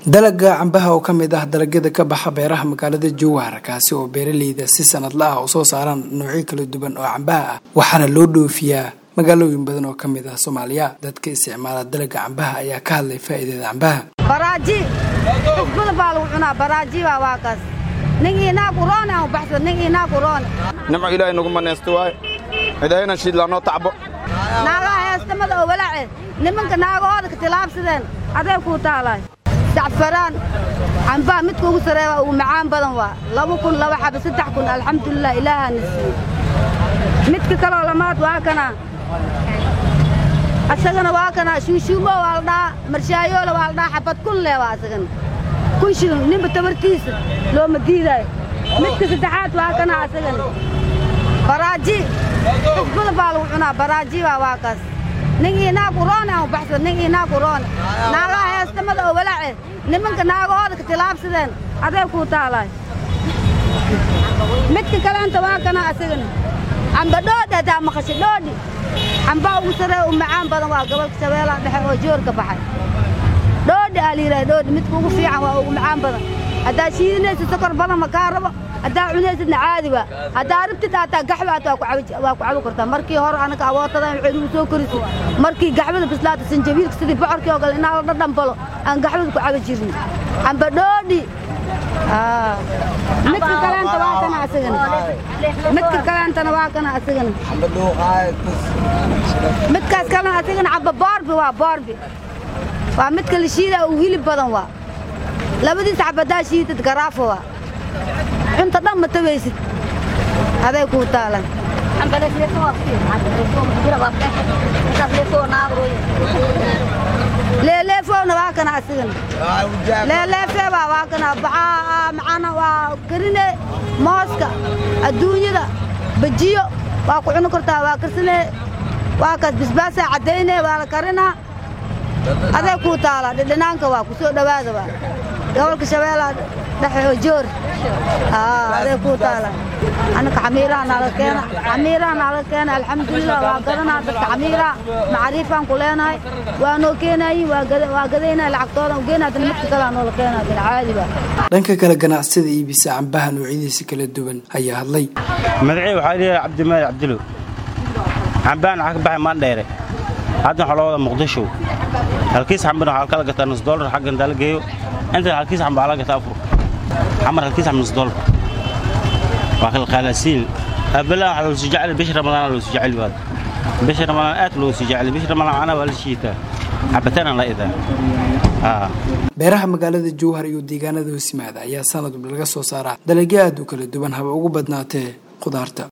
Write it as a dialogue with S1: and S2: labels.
S1: dalaga cambaha oo ka mid ah dalagyada ka baxa beeraha magaalada jowhar kaasi oo beeraleyda si sanadla ah u soo saaraan noocyo kala duwan oo cambaha ah waxaana loo dhoofiyaa magaalooyin badan oo ka mid ah soomaaliya dadka isticmaala dalaga cambaha ayaa ka hadlay faa'iidada cambaha
S2: baraaji cusbada baa lagu cunaa baraaji baa waa kaas nin inaag uroone aan baxsad nin inaag uroone
S3: nimco ilaahay nagu manaysta waaye cidayna shiidlaa noo tacbo
S2: naagaha heestamada oo walaace nimanka naagahooda ka tilaabsadeen adee kuu taalaay sacfaraan cambaha midka ugu sareeya ugu macaan badan waa laba kun laba xaba saddex kun alxamdulilah ilaahaana siiye midka kaloo lamaad waa kana asagana waa kana shuushuumo waa la dhahaa marshaayoole waa la dhahaa xabad kun lee waa asagana kun shilin ninba tabartiisa looma diidaayo midka saddexaad waa kana asagana baraaji cusbada baa lagu cunaa baraaji baa waa kaas nin inaag uroone aan baxsad nin inaag uroone naagaha heestamada oo walaace nimanka naagahooda ka tilaabsadeen adee kuu taalaay midka kaleenta waa kana asagana camba dhoodhi haddaa maqasho dhoodhi cambaa ugu saree u macaan badan waa gobolka shabeellaha dhexe oo joorka baxay dhoodhi aa layidhaha dhoodhi midka ugu fiican waa ugu macaan badan haddaa shiidinaysid sokor badan ma kaa rabo haddaa cunaysidna caadi waa haddaa rabtid haataa gaxba hata waa ku cabi kartaa markii hore anaga awootada waxay nagu soo korisid markii gaxbada bislaata sanjabiilka sidii bocorkii oo kale inaa la dhadhanbalo aan gaxbada ku cabi jirin camba dhoodhi midka kaleenta waa kana asagana midka kaleentana waa kana asagana midkaas kalena asagana camba boorbi waa boorbi waa midka la shiida uu hilib badan waa labadiis cabadaa shiidad garaafo waa cunta dhan ma tabaysid aday kuu taalan leeleefowna waa kana asigana leeleefeebaa waa kana baxaa macana waa karine mooska adduunyada bajiyo waa ku cuni kartaa waa karsane waa kaas bisbaasaa caddayne waa la karinaa aday kuu taala dhidhinaanka waa ku soo dhowaada waa gobolka shabeellaha dhexe oo joor aday kuu taala annaka xamiiraha naala keena xamiiraha naala keena alxamdulilah waa gadanaa dadka xamiiraha macaariifaan ku leenahay waa noo keenaayin waa gadaynaa lacagtoodan ugeenaa dana midka kalea noola keenaa dana caadi baa
S1: dhanka kale ganacsada iibisa cambaha noocyadiisa kala duwan ayaa hadlay
S4: magacii waxaa leeyahay cabdimaali cabdilow cambahan waxaa ka baxay maandheere hadda waxaa loo wada muqdisho halkiis xambana waxaa kala gataa nus doolar xagga intaa la geeyo inta halkiis xamba waxaa la gataa afur xamar halkiis xamba nus doolar waa kala qaalasiin abala waxaa loo sii jecel bishi ramadaan loo sii jecel baad bishi ramadaan aad loo sii jecel bishi ramadaan ana waa la shiitaa cabitaana la idaa
S1: beeraha magaalada jowhar iyo deegaanada hoosimaada ayaa sanadba laga soo saaraa dalagyo aad u kala duwan haba ugu badnaatee khudaarta